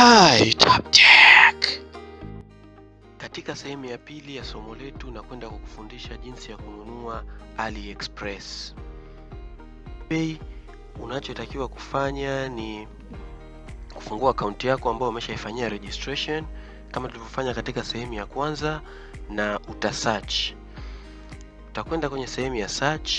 Hi, Top Tech. Katika sehemu ya pili ya somo letu nakwenda kukufundisha jinsi ya kununua AliExpress. Bei, unachotakiwa kufanya ni kufungua akaunti yako ambayo umeshaifanyia registration kama tulivyofanya katika sehemu ya kwanza, na uta search. Utakwenda kwenye sehemu ya search.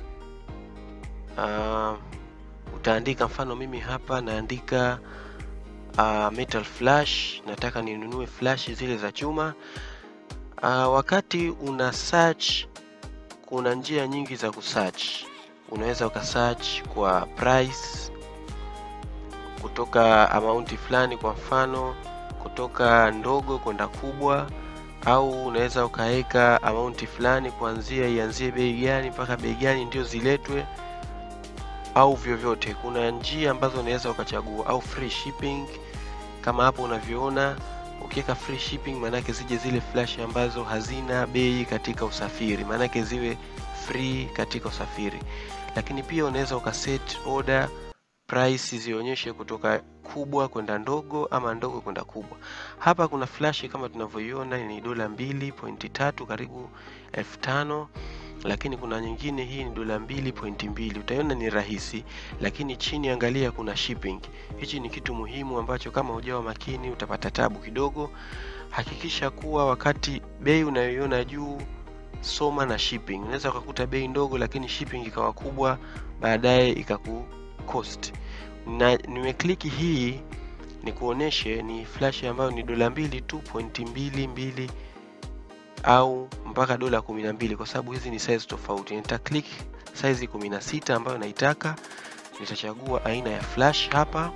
Uh, utaandika mfano, mimi hapa naandika uh, metal flash, nataka ninunue flash zile za chuma. Uh, wakati una search, kuna njia nyingi za kusearch. Unaweza ukasearch kwa price kutoka amount fulani, kwa mfano kutoka ndogo kwenda kubwa, au unaweza ukaweka amount fulani kuanzia ianzie bei gani mpaka bei gani ndio ziletwe, au vyovyote. Kuna njia ambazo unaweza ukachagua, au free shipping kama hapo unavyoona. Ukiweka free shipping, maanake zije zile flash ambazo hazina bei katika usafiri, maanake ziwe free katika usafiri. Lakini pia unaweza ukaset order price zionyeshe kutoka kubwa kwenda ndogo ama ndogo kwenda kubwa. Hapa kuna flash kama tunavyoiona ni dola mbili pointi tatu karibu elfu tano lakini kuna nyingine hii ni dola mbili pointi mbili utaiona ni rahisi, lakini chini angalia kuna shipping. Hichi ni kitu muhimu ambacho kama hujawa makini utapata tabu kidogo. Hakikisha kuwa wakati bei unayoiona juu soma na shipping. Unaweza ukakuta bei ndogo lakini shipping ikawa kubwa, baadaye ikaku cost. Na nimekliki hii ni kuoneshe ni flash ambayo ni dola mbili tu pointi mbili mbili au mpaka dola kumi na mbili kwa sababu hizi ni size tofauti. Nita click size kumi na sita ambayo naitaka, nitachagua aina ya flash hapa.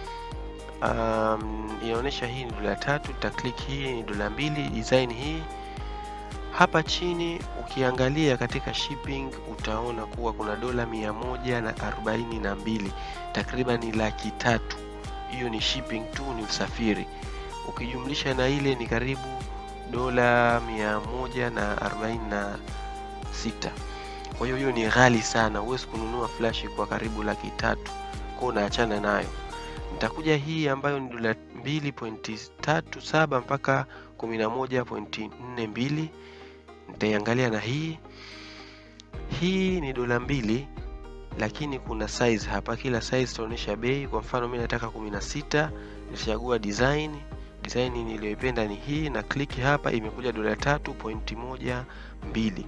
Um, inaonyesha hii ni dola tatu, nita click hii ni dola mbili, design hii hapa chini ukiangalia katika shipping utaona kuwa kuna dola mia moja na arobaini na mbili takriban ni laki tatu. Hiyo ni shipping tu, ni usafiri. Ukijumlisha na ile ni karibu dola mia moja na arobaini na sita. Kwa hiyo hiyo ni ghali sana, huwezi kununua flash kwa karibu laki tatu, kwa unaachana nayo. Nitakuja hii ambayo ni dola mbili pointi tatu saba mpaka kumi na moja pointi nne mbili nitaiangalia na hii hii ni dola mbili, lakini kuna size hapa. Kila size itaonyesha bei. Kwa mfano mimi nataka kumi na sita, nitachagua design. Design niliyoipenda ni hii na click hapa, imekuja dola tatu pointi moja mbili.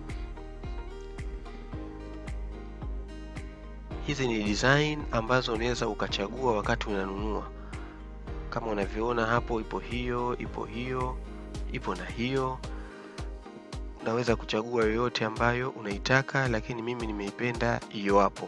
Hizi ni design ambazo unaweza ukachagua wakati unanunua, kama unavyoona hapo, ipo hiyo, ipo hiyo, ipo na hiyo unaweza kuchagua yoyote ambayo unaitaka, lakini mimi nimeipenda hiyo hapo.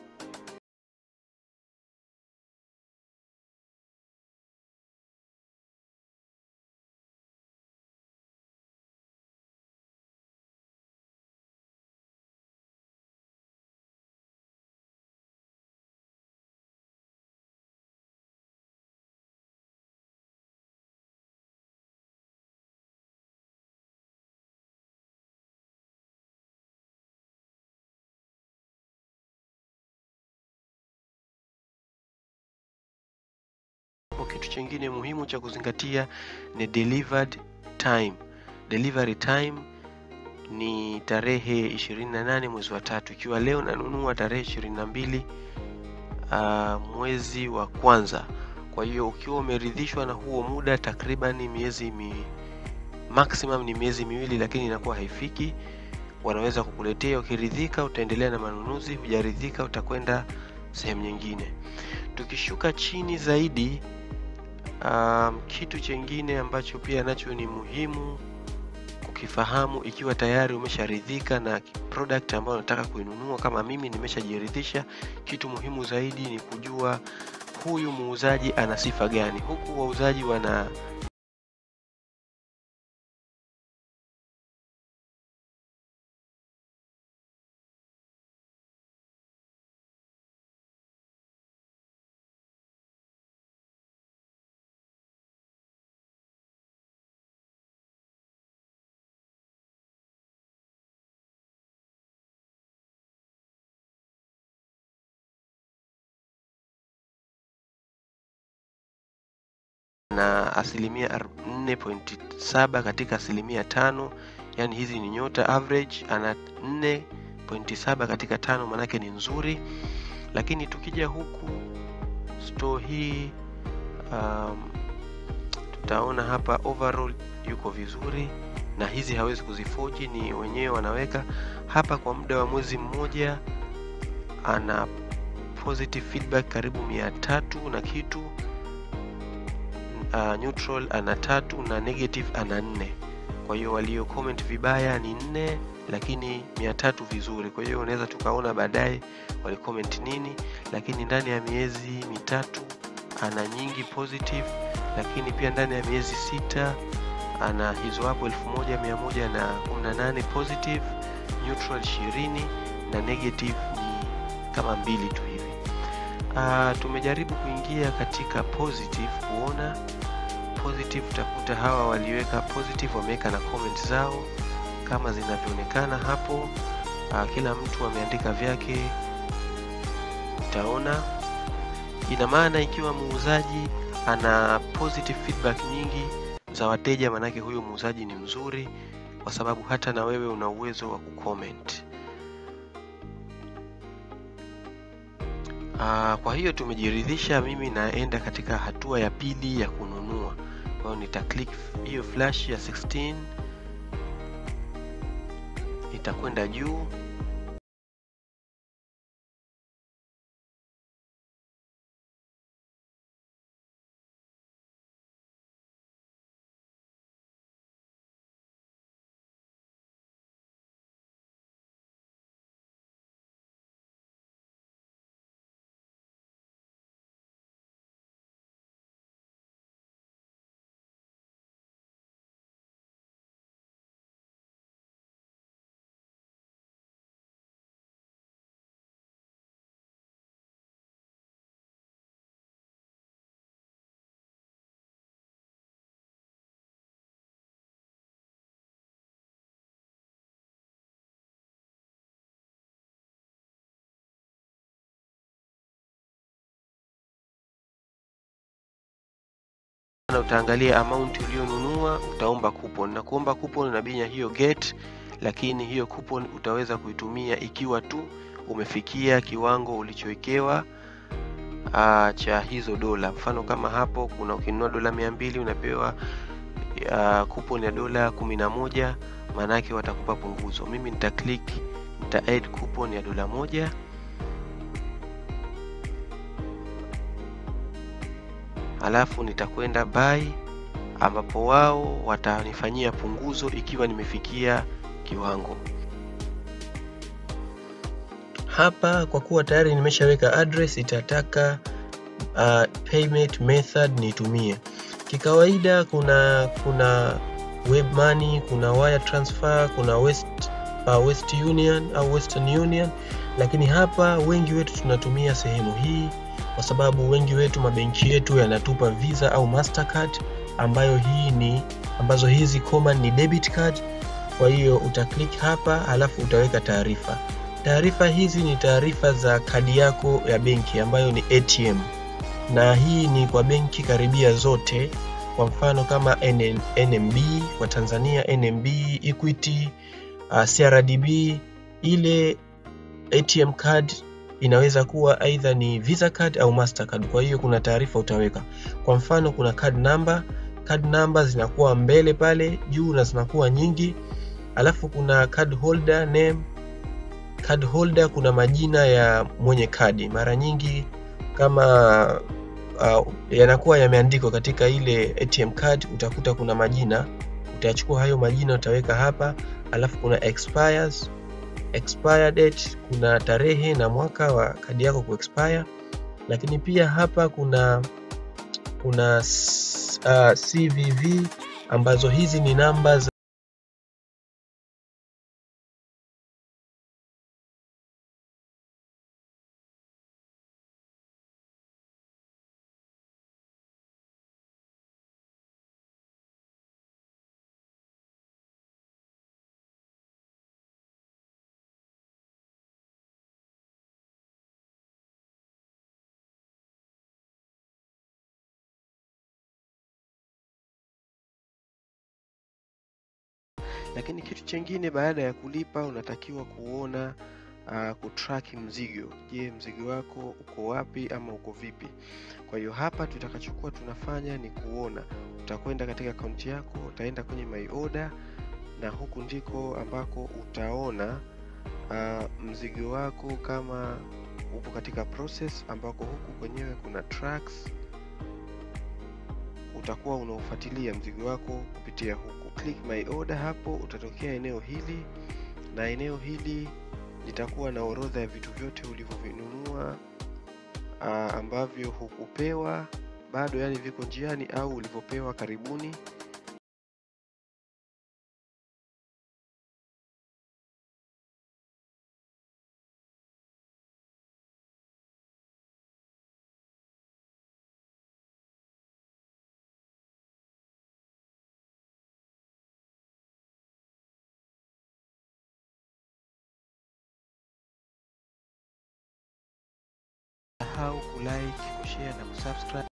Kitu chingine muhimu cha kuzingatia ni delivered time. Delivery time ni tarehe 28 mwezi wa tatu. Ikiwa leo nanunua tarehe 22 uh, mwezi wa kwanza. Kwa hiyo ukiwa umeridhishwa na huo muda, takriban miezi mi, maximum ni miezi miwili, lakini inakuwa haifiki, wanaweza kukuletea. Ukiridhika utaendelea na manunuzi, hujaridhika utakwenda sehemu nyingine. Tukishuka chini zaidi Um, kitu chengine ambacho pia nacho ni muhimu kukifahamu, ikiwa tayari umesharidhika na product ambayo unataka kuinunua, kama mimi nimeshajiridhisha, kitu muhimu zaidi ni kujua huyu muuzaji ana sifa gani. Huku wauzaji wana na asilimia 4.7 katika asilimia tano yani hizi ni nyota average ana 4.7 katika tano manake ni nzuri lakini tukija huku store hii um, tutaona hapa overall yuko vizuri na hizi hawezi kuzifoji ni wenyewe wanaweka hapa kwa muda wa mwezi mmoja ana positive feedback karibu mia tatu na kitu uh, neutral ana tatu na negative ana nne kwa hiyo walio comment vibaya ni nne lakini mia tatu vizuri kwa hiyo unaweza tukaona baadaye walicomment nini lakini ndani ya miezi mitatu ana nyingi positive lakini pia ndani ya miezi sita ana hizo hapo elfu moja mia moja na kumi na nane positive neutral ishirini na negative ni kama mbili tu hivi uh, tumejaribu kuingia katika positive kuona positive utakuta hawa waliweka positive wameweka na comment zao kama zinavyoonekana hapo uh, kila mtu ameandika vyake utaona ina maana ikiwa muuzaji ana positive feedback nyingi za wateja manake huyo muuzaji ni mzuri kwa sababu hata na wewe una uwezo wa kucomment uh, kwa hiyo tumejiridhisha mimi naenda katika hatua ya pili ya kununua kwa hiyo nita click hiyo flash ya 16 itakwenda juu na utaangalia amount ulionunua utaomba coupon na kuomba coupon unabinya hiyo get lakini hiyo coupon utaweza kuitumia ikiwa tu umefikia kiwango ulichowekewa uh, cha hizo dola mfano kama hapo kuna ukinunua dola mia mbili unapewa uh, coupon ya dola kumi na moja maanake watakupa punguzo mimi nita click nita add coupon ya dola moja alafu nitakwenda buy ambapo wao watanifanyia punguzo ikiwa nimefikia kiwango hapa kwa kuwa tayari nimeshaweka address itataka uh, payment method nitumie kikawaida kuna kuna web money kuna wire transfer kuna west, uh, west union au western union lakini hapa wengi wetu tunatumia sehemu hii kwa sababu wengi wetu mabenki yetu yanatupa visa au mastercard ambayo hii ni ambazo hizi common ni debit card kwa hiyo utaklik hapa alafu utaweka taarifa taarifa hizi ni taarifa za kadi yako ya benki ambayo ni atm na hii ni kwa benki karibia zote kwa mfano kama NN, nmb kwa tanzania nmb equity uh, crdb ile atm card inaweza kuwa aidha ni visa card au mastercard kwa hiyo kuna taarifa utaweka kwa mfano kuna card number card number zinakuwa mbele pale juu na zinakuwa nyingi alafu kuna card holder name card holder kuna majina ya mwenye kadi mara nyingi kama uh, yanakuwa yameandikwa katika ile atm card utakuta kuna majina utachukua hayo majina utaweka hapa alafu kuna expires expire date kuna tarehe na mwaka wa kadi yako kuexpire lakini pia hapa kuna kuna uh, cvv ambazo hizi ni namba Lakini kitu chengine, baada ya kulipa unatakiwa kuona uh, kutrack mzigo. Je, mzigo wako uko wapi ama uko vipi? Kwa hiyo hapa tutakachokuwa tunafanya ni kuona, utakwenda katika akaunti yako, utaenda kwenye my order, na huku ndiko ambako utaona uh, mzigo wako kama upo katika process, ambako huku kwenyewe kuna tracks utakuwa unaofuatilia mzigo wako kupitia huku. Click my order, hapo utatokea eneo hili, na eneo hili litakuwa na orodha ya vitu vyote ulivyovinunua ambavyo hukupewa bado, yani viko njiani au ulivyopewa karibuni. Usisahau kulike, kushare na kusubscribe.